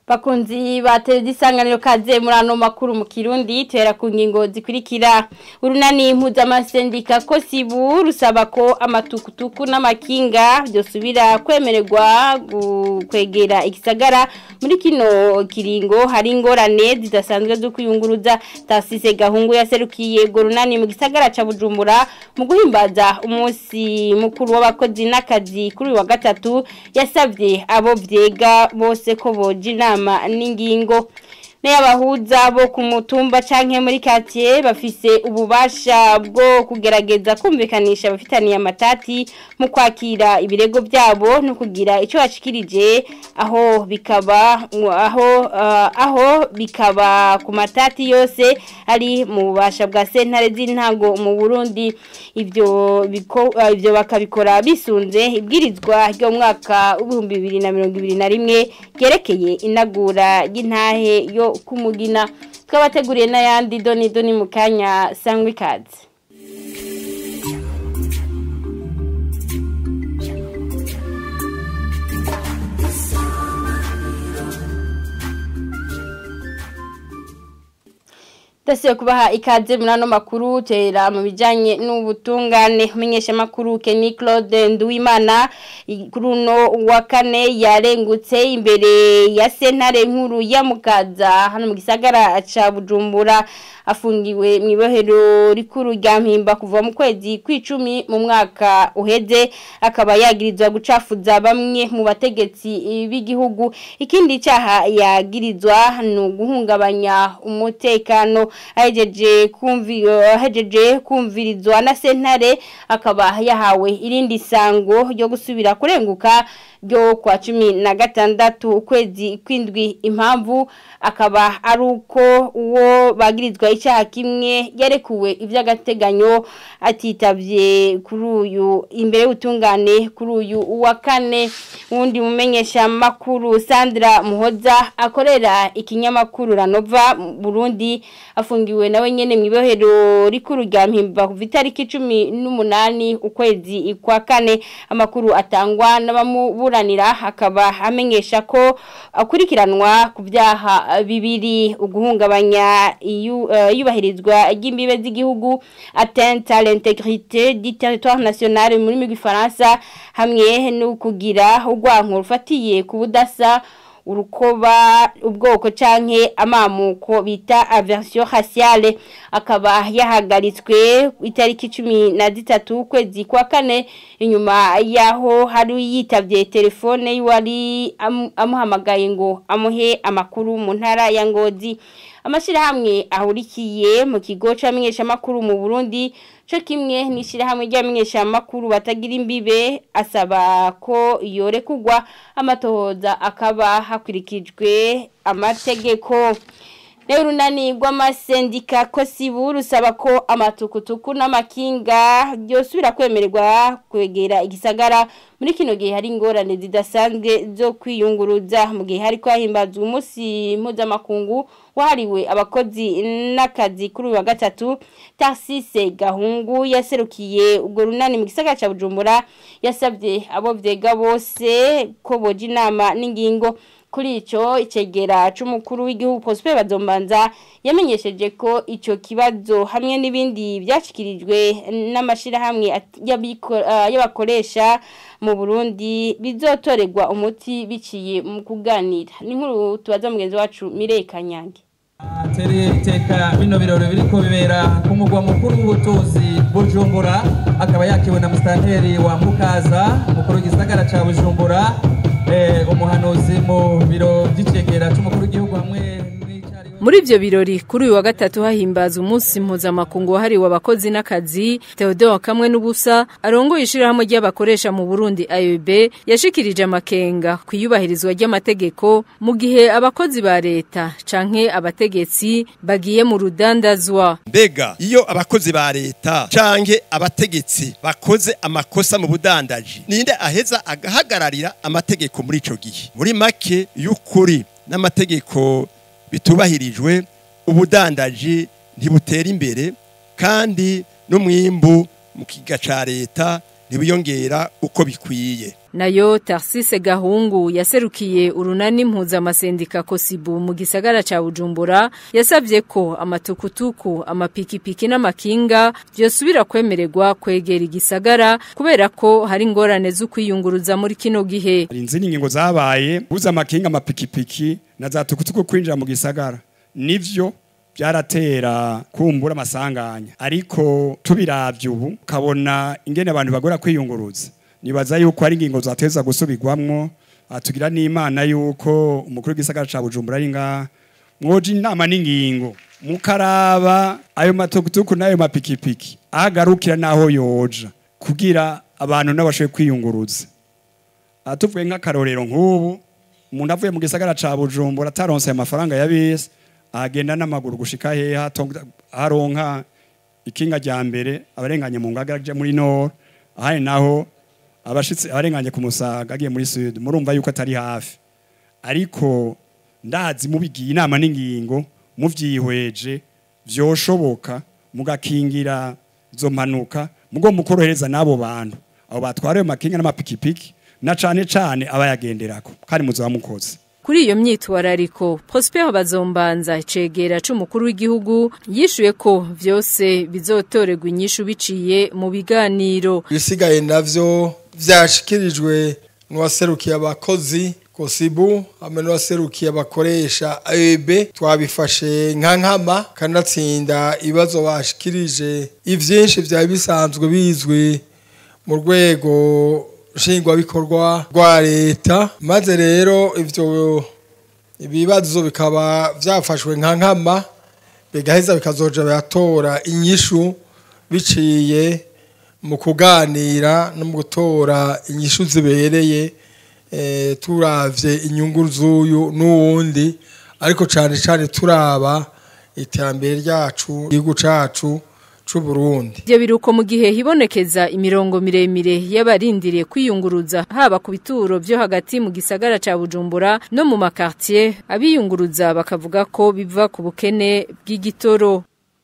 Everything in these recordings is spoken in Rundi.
Bakunzi ba televiziyo kaze muri ano makuru mu kirundi tuhera ku ngingo zikurikira urunani mpuzamahanga ko sibu rusaba ko amatukutuku n'amakinga byosubira kwemererwa kwegera igisagara muri kino kiringo hari ingorane zidasanzwe zo kwiyunguruza tasise gahungu yaserukiye urwo runani mu gisagara ca bujumbura mu guhimbaza umunsi mukuru w'abakozi n'akazi kuri uyu wa gatatu yasabye abo vyega bose ko boja inama n'ingingo n'abahuza bo ku mutumba canke muri quartier bafise ububasha bwo kugerageza kumvikanisha abafitaniye amatati mu kwakira ibirego byabo no kugira ico bashikirije aho bikaba aho uh, aho bikaba ku matati yose ari mu bubasha bwa sentare z'intango mu Burundi ivyo biko uh, ivyo bakabikora bisunze ibwirizwa ryo mwaka w'ibihumbi bibiri na mirongo ibiri na rimwe ryerekeye inagura y'intahe yo kumugina twabateguriye n'ayandi doni doni mu kanya sangwa ikaze Tasiyo kubaha ikaze muri ano makuru tera mu bijanye n'ubutungane umenyesha makuru Kenny Claude Nduwimana kuri uno wa kane yarengutse imbere ya sentare nkuru ya Mukaza hano mu gisagara ca Bujumbura afungiwe mu ibohero rikuru rya Mpimba kuva mu kwezi kw'icumi mu mwaka uheze akaba yagirizwa gucafuza bamwe mu bategetsi b'igihugu ikindi cyaha yagirizwa ni uguhungabanya umutekano ahejeje kumvira ahejeje kumvirizwa na sentare akaba yahawe irindi sango ryo gusubira kurenguka ryo kwa cumi na gatandatu ukwezi kwindwi impamvu akaba ari uko uwo bagirizwa icyaha kimwe yarekuwe iby'agateganyo atitabye kuri uyu imbere y'ubutungane kuri uyu wa kane wundi mumenyesha makuru Sandra Muhoza akorera ikinyamakuru Ranova Burundi afungiwe nawe nyene mu ibohero rikuru rya Mpimba kuva itariki 18 ukwezi kwa kane amakuru atangwa n'abamu buranira akaba amenyesha ko akurikiranwa ku byaha bibiri uguhungabanya iyubahirizwa ry'imbibe z'igihugu atteinte à l'intégrité du territoire national muri rw'ifaransa hamwe no kugira urwanko rufatiye ku budasa urukoba ubwoko canke amamuko bita aversion raciale akaba yahagaritswe itariki 13 kwezi kwa kane inyuma yaho hari yitavye telefone y'uwari amuhamagaye ngo amuhe amakuru mu ntara ya Ngozi amashirahamwe ahurikiye mu kigo c'amenyesha makuru mu Burundi cyo kimwe n'ishirahamwe ry'amenyesha makuru batagira imbibe asaba ko yorekugwa amatohoza akaba hakurikijwe amategeko Neurunani rw'amasendika ko sibu rusaba ko amatukutuku n'amakinga byosubira kwemererwa kwegera igisagara muri kino gihe hari ingorane zidasanzwe zo kwiyunguruza mu gihe hari kwahimbazwa umunsi mpuzamakungu wahariwe abakozi n'akazi kuri uyu wa gatatu Tarsise Gahungu yaserukiye ubwo runani mu gisagara ca Bujumbura yasabye abo vyega bose ko boja inama n'ingingo kuri ico icegera c'umukuru w'igihugu Prosper Bazombanza yamenyesheje ko ico kibazo hamwe n'ibindi byashikirijwe n'amashira hamwe y'abakoresha mu Burundi bizotorerwa umuti biciye mu kuganira ni nkuru tubaza mugenzi wacu Mireye Kanyange Tere iteka bino birori biriko bibera ku mugwa mukuru w'ubutunzi Bujumbura akaba yakiwe na mustanteri wa Mukaza mukuru w'igisagara ca Bujumbura eh umuhanuzi mu biro by'icegera c'umukuru w'igihugu hamwe muri ivyo birori kuri uyu wa gatatu hahimbaza umunsi mpuzamakungu wahariwe abakozi n'akazi Theodore kamwe n'ubusa arongoye ishirahamwe ry'abakoresha mu Burundi AEB yashikirije amakenga kwiyubahirizwa ry'amategeko mu gihe abakozi ba leta canke abategetsi bagiye mu rudandazwa mbega iyo abakozi ba leta canke abategetsi bakoze amakosa mu budandaji ninde aheza agahagararira amategeko muri ico gihe muri make y'ukuri n'amategeko bitubahirijwe ubudandaji ntibutera imbere kandi n'umwimbu mu kiga ca leta ntibiyongera uko bikwiye nayo Tarsise Gahungu yaserukiye urunani mpuzamasendika Kosibu mu gisagara ca Bujumbura yasavye ko amatukutuku amapikipiki n'amakinga byosubira kwemererwa kwegera igisagara kubera ko hari ingorane zo kwiyunguruza muri kino gihe hari inzindi ngingo zabaye buza amakinga amapikipiki na za tukutuku kwinjira mu gisagara nivyo byaratera kumbura amasanganya ariko tubiravye ubu kabona ingene abantu bagora kwiyunguruza nibaza yuko ari ingingo zateza gusubirwamwo atugira n'imana yuko umukuru w'igisagara ca Bujumbura ari nga mwoje inama n'ingingo mukaraba ayo matukutuku n'ayo mapikipiki agarukira naho yoja kugira abantu n'abashoboye kwiyunguruza atuvuye nk'akarorero nk'ubu umuntu avuye mu gisagara ca Bujumbura ataronse ayo mafaranga ya bisi agenda n'amaguru gushika heha haronka ikinga rya mbere abarenganye mu ngaga aje muri nord ahari naho abashitse abarenganye ku musaga agiye muri sud murumva yuko atari hafi ariko ndazi mubigiye inama n'ingingo muvyihweje vyoshoboka mugakingira izo mpanuka mugo mukorohereza n'abo bantu abo batwara ayo makinga n'amapikipiki na cane cane abayagenderako kandi muzaba mukoze Kuri iyo myitwarariko Prosper Bazombanza cegera c'umukuru w'igihugu yishuye ko vyose bizotorerwa inyishu biciye mu biganiro. Bisigaye navyo vyashikirijwe n'uwaserukiye abakozi Kosibu hamwe n'uwaserukiye abakoresha AEB twabifashe nka nkama kanatsinda ibibazo bashikirije ivyinshi vyari bisanzwe bizwi mu rwego nshingwabikorwa rwa leta maze rero ivyo ibibazo bikaba vyafashwe nka nkama bigaheza bikazoja biratora inyishu biciye mu kuganira no mu gutora inyishu zibereye e, turavye inyungu z'uyu n'uwundi ariko cane cane turaba iterambere ryacu igihugu cacu c'u Burundi Ivyo biruko mu gihe hibonekeza imirongo miremire y'abarindiriye kwiyunguruza haba ku bituro vyo hagati mu gisagara ca Bujumbura no mu makartier abiyunguruza bakavuga ko biva ku bukene bw'igitoro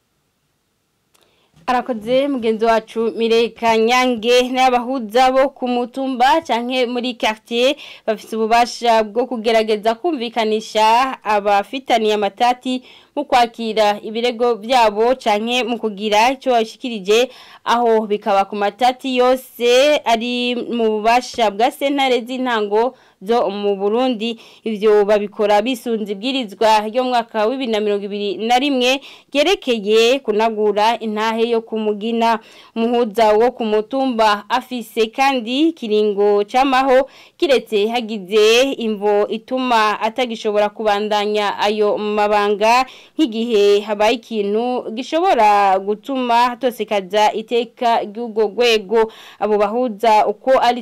arakoze mugenzi wacu mireka nyange n'abahuza bo ku mutumba canke muri quartier bafite ububasha bwo kugerageza kumvikanisha abafitaniye amatati mu kwakira ibirego byabo canke mu kugira icyo bashikirije aho bikaba ku matati yose ari mu bubasha bwa sentare z'intango zo mu Burundi ivyo babikora bisunze ibwirizwa ryo mwaka wa 2021 gerekeye kunagura intahe yo kumugina muhuza wo ku mutumba afise kandi kiringo camaho kiretse hagize imvo ituma atagishobora kubandanya ayo mabanga nk'igihe habaye ikintu gishobora gutuma tosekaza iteka ry'ubwo rwego abo bahuza uko ari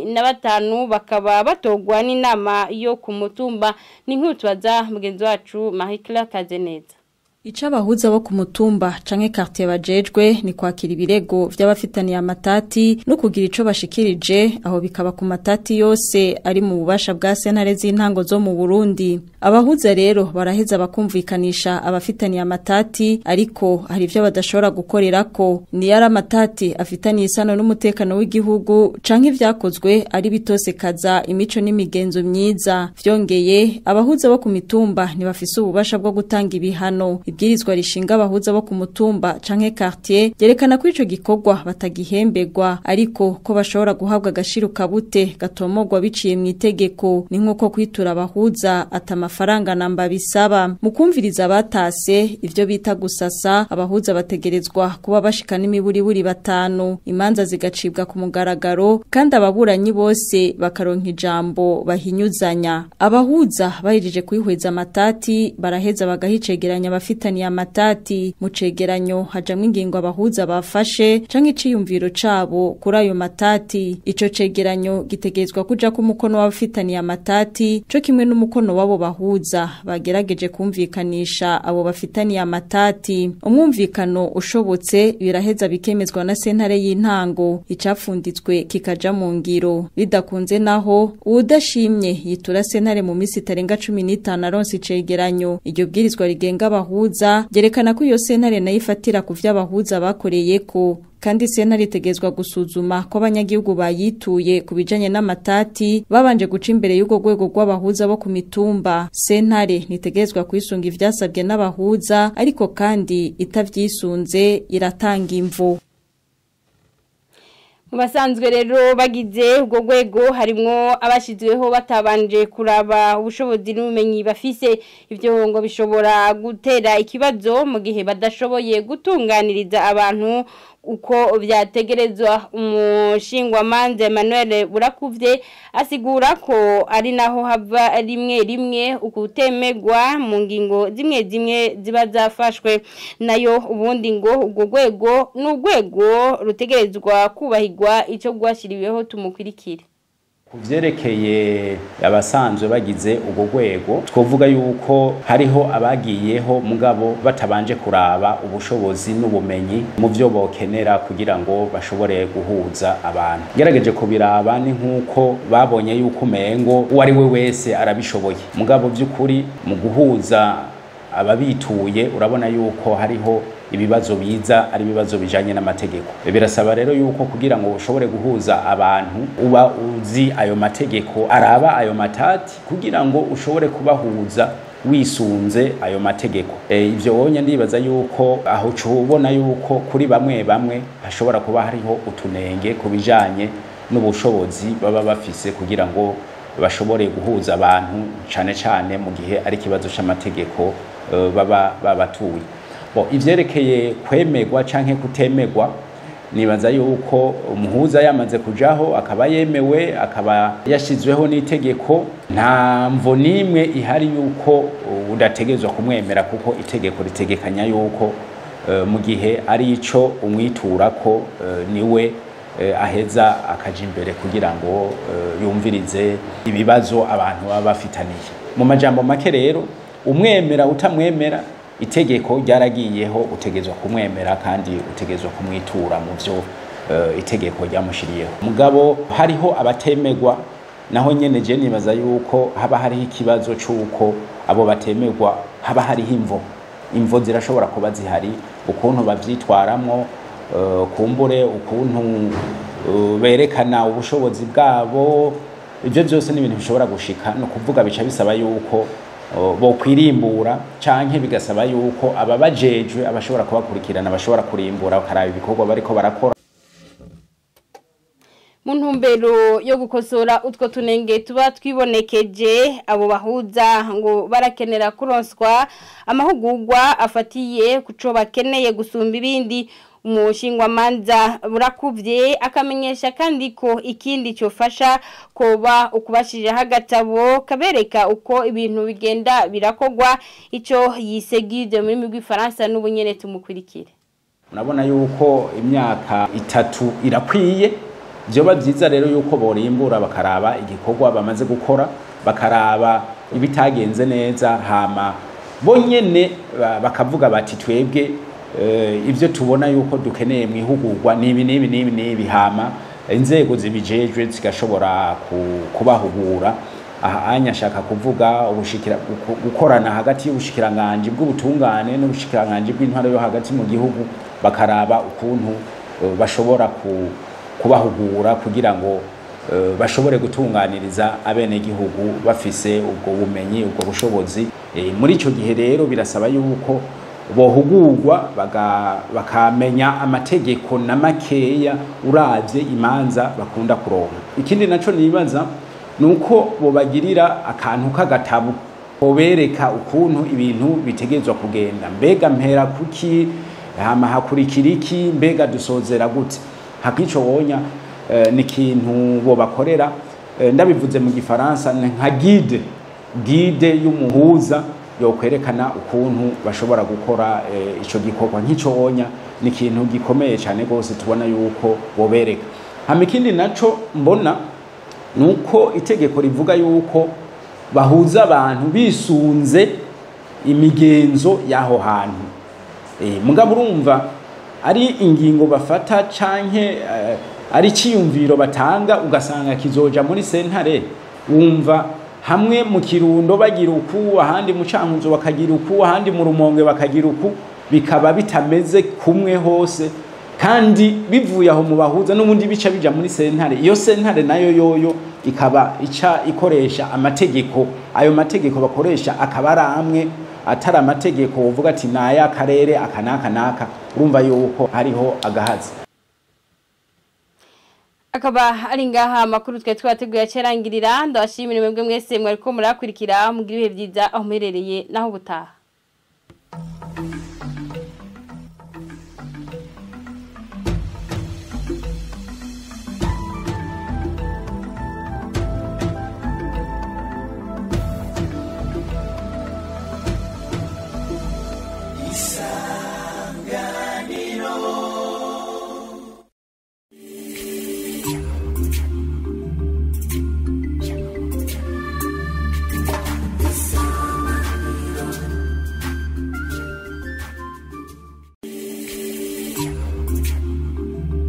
15 bakaba batogwa kugwa n'inama yo ku mutumba ni nk'utubaza mugenzi wacu Mahikla Kazeneza Ica abahuza bo ku mutumba canke quartier bajejwe ni kwakira ibirego vy'abafitaniye amatati no kugira ico bashikirije aho bikaba ku matati yose ari mu bubasha bwa sentare z'intango zo mu Burundi abahuza rero baraheza bakumvikanisha abafitaniye amatati ariko hari ivyo badashobora gukorerako ni yari amatati afitaniye isano n'umutekano w'igihugu canke ivyakozwe ari bitose kaza imico n'imigenzo myiza vyongeye abahuza bo ku mitumba ntibafise ububasha bwo gutanga ibihano ibwirizwa rishinga abahuza bo ku mutumba canke quartier yerekana ko ico gikorwa batagihembegwa ariko ko bashobora guhabwa agashiro kabute gatomogwa biciye mu itegeko ni nkuko kwitura abahuza ata amafaranga namba bisaba mu kumviriza batase ivyo bita gusasa abahuza bategerezwa kuba bashika n'imiburiburi batanu imanza zigacibwa ku mugaragaro kandi ababuranyi bose bakaronka ijambo bahinyuzanya abahuza bahejeje kwihweza amatati baraheza bagahicegeranya bafite bafitaniye amatati mu cegeranyo hajamwe ingingo abahuza bafashe canke iciyumviro cabo kuri ayo matati ico cegeranyo gitegerezwa kuja ku mukono w'abafitaniye amatati co kimwe n'umukono wabo bahuza bagerageje kumvikanisha abo bafitaniye amatati umwumvikano ushobotse biraheza bikemezwa na sentare y'intango icapfunditswe kikaja mu ngiro bidakunze naho uwudashimye yitura sentare mu misi itarenga 15 aronse icegeranyo iryo bwirizwa rigenga abahuza abahuza byerekana ko iyo sentare nayo ifatira ku vy'abahuza bakoreye ko kandi sentare itegezwa gusuzuma ko abanyagihugu bayituye ku bijanye n'amatati babanje guca imbere y'ubwo rwego rw'abahuza bo ku mitumba sentare nitegezwa kwisunga ivyasabwe n'abahuza ariko kandi itavyisunze iratanga imvu mu basanzwe rero bagize ubwo rwego harimwo abashyizweho batabanje kuraba ubushobozi n'ubumenyi bafise ibyo ngo bishobora gutera ikibazo mu gihe badashoboye gutunganiriza abantu uko byategerezwa umushingwamanza Emmanuel burakuvye asigura ko ari naho hava rimwe rimwe ukutemegwa mu ngingo zimwe zimwe ziba zafashwe nayo ubundi ngo ubwo rwego ni urwego rutegerezwa kubahirwa icyo rwashyiriweho tumukurikire ku byerekeye abasanzwe bagize urwo rwego twavuga yuko hariho abagiyeho mugabo batabanje kuraba ubushobozi n'ubumenyi mu byo bokenera kugira ngo bashobore guhuza abantu ngerageje kubiraba ni nk'uko babonye yuko umengo uwo ari we wese arabishoboye mugabo by'ukuri mu guhuza ababituye urabona yuko hariho ibibazo biza ari ibibazo bijanye n'amategeko birasaba rero yuko kugira ngo ushobore guhuza abantu uba uzi ayo mategeko araba ayo matati kugira ngo ushobore kubahuza wisunze ayo mategeko e, ivyo wonye ndibaza yuko aho ubona yuko kuri bamwe bamwe hashobora kuba hariho utunenge ku bijanye n'ubushobozi baba bafise kugira ngo bashobore guhuza abantu cane cane mu gihe ari ikibazo c'amategeko uh, baba babatuye bo ivyerekeye kwemerwa canke kutemerwa nibaza yuko umuhuza yamaze kujaho akaba yemewe akaba yashizweho n'itegeko nta mvo n'imwe ihari yuko udategezwa kumwemera kuko itegeko ritegekanya yuko uh, mu gihe ari ico umwitura ko uh, niwe uh, aheza akaja imbere kugira ngo uh, yumvirize ibibazo abantu baba bafitaniye mu majambo make rero umwemera utamwemera itegeko ryaragiyeho utegezwa kumwemera kandi utegezwa kumwitura mu byo uh, itegeko ryamushiriyeho mugabo hariho abatemegwa naho nyene je nibaza yuko haba hariho ikibazo c'uko abo batemegwa haba hariho imvo imvo zirashobora kuba zihari ukuntu bavyitwaramwo uh, kumbure ukuntu uh, berekana ubushobozi bwabo ibyo byose ni ibintu bishobora gushika ni ukuvuga bica bisaba yuko bo kwirimbura canke bigasaba yuko ababajejwe abashobora kubakurikirana bashobora kurimbura bakaraba ibikorwa bariko barakora mu ntumbero yo gukosora utwo tunenge tuba twibonekeje abo bahuza ngo barakenera kuronswa amahugurwa afatiye kuco bakeneye gusumba ibindi umushingwamanza burakuvye akamenyesha kandi ko ikindi cyofasha koba ukubashirira agatabo kabereka uko ibintu bigenda birakogwa ico yisegide muri migwi Faransa n'ubunyene tumukurikire urabona yuko imyaka itatu irakwiye byoba byiza rero yuko borimbura bakaraba igikorwa bamaze gukora bakaraba ibitagenze neza hama bonyene bakavuga bati twebwe ibyo tubona yuko dukeneye mu ihugurwa n'ibi n'ibi n'ibi n'ibi hama inzego zibijejwe zigashobora kubahugura aha anya ashaka kuvuga gukorana hagati y'ubushikiranganje bw'ubutungane n'ubushikiranganje bw'intwaro yo hagati mu gihugu bakaraba ukuntu bashobora kubahugura kugira ngo bashobore gutunganiriza abenegihugu bafise ubwo bumenyi ubwo bushobozi muri icyo gihe rero birasaba yuko bohugurwa bakamenya amategeko na makeya uravye imanza bakunda kuronka ikindi naco nibaza nuko bobagirira akantu k'agatabo bobereka ukuntu ibintu bitegezwa kugenda mbega mpera kuki hama hakurikira iki mbega dusozera gute hakico wonya uh, ni ikintu bobakorera uh, ndabivuze mu gifaransa nka guide guide y'umuhuza yokwerekana ukuntu bashobora gukora ico gikorwa nk'ico wonya ni ikintu gikomeye cyane rwose tubona yuko bobereka hama ikindi naco mbona nuko itegeko rivuga yuko bahuza abantu bisunze imigenzo y'aho hantu mugabo urumva ari ingingo bafata canke ari iciyumviro batanga ugasanga kizoja muri sentare wumva hamwe mu kirundo bagira uku ahandi mu cankuzo bakagira uku ahandi mu rumonge bakagira uku bikaba bitameze kumwe hose kandi bivuye aho mu bahuza n'ubundi bica bija muri sentare iyo sentare nayo yoyo ikaba ica ikoresha amategeko ayo mategeko bakoresha akaba ari amwe atari amategeko uvuga ati naya karere aka naka naka urumva yuko hariho agahazi akaba ari ngaha amakuru twe twateguye acerangirira ndabashimira mwebwe mwese mwariko murakurikira mugira ibihe byiza aho muherereye naho ubutaha